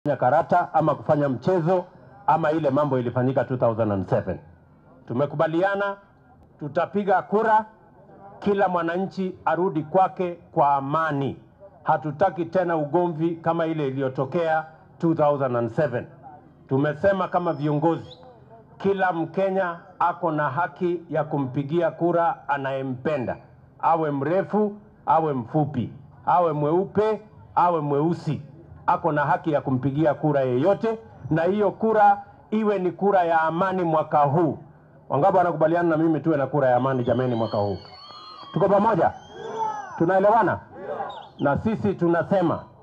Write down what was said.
kufanya karata ama kufanya mchezo ama ile mambo ilifanyika 2007. Tumekubaliana tutapiga kura, kila mwananchi arudi kwake kwa amani. Hatutaki tena ugomvi kama ile iliyotokea 2007. Tumesema kama viongozi, kila Mkenya ako na haki ya kumpigia kura anayempenda, awe mrefu, awe mfupi, awe mweupe, awe mweusi, ako na haki ya kumpigia kura yeyote, na hiyo kura iwe ni kura ya amani mwaka huu. Wangapi wanakubaliana na mimi tuwe na kura ya amani jameni, mwaka huu? Tuko pamoja? Tunaelewana? Na sisi tunasema